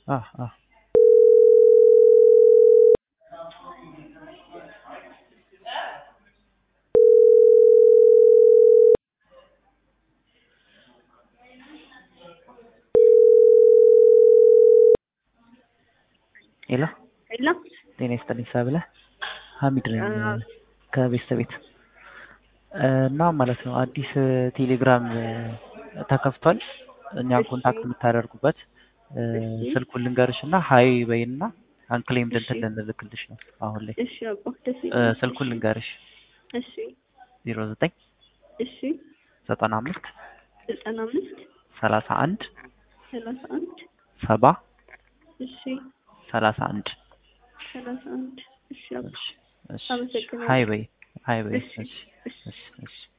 አ አ ሄሎ ሄሎ ጤና ይስጥልኝ ሰብለ ሀሚድ ነኝ አዎ። ከቤተሰብ ቤት እና ማለት ነው አዲስ ቴሌግራም ተከፍቷል እኛን እሺ። ኮንታክት የምታደርጉበት እሺ። ስልኩን ልንገርሽ እና ሀይ በይና አንክሌም እሺ። እንትን ልንልክልሽ ነው አሁን ላይ እሺ አባ ደስ እ፣ ይላል። ስልኩን ልንገርሽ እሺ ዜሮ ዘጠኝ እሺ ዘጠና አምስት ዘጠና አምስት ሰላሳ አንድ ሰላሳ አንድ ሰባ እሺ ሰላሳ አንድ ሰላሳ አንድ እሺ አባ እሺ፣ እሺ፣ አመሰግናለሁ። ሀይ በይ ሀይ በይ እሺ እሺ፣ እሺ እሺ፣ እሺ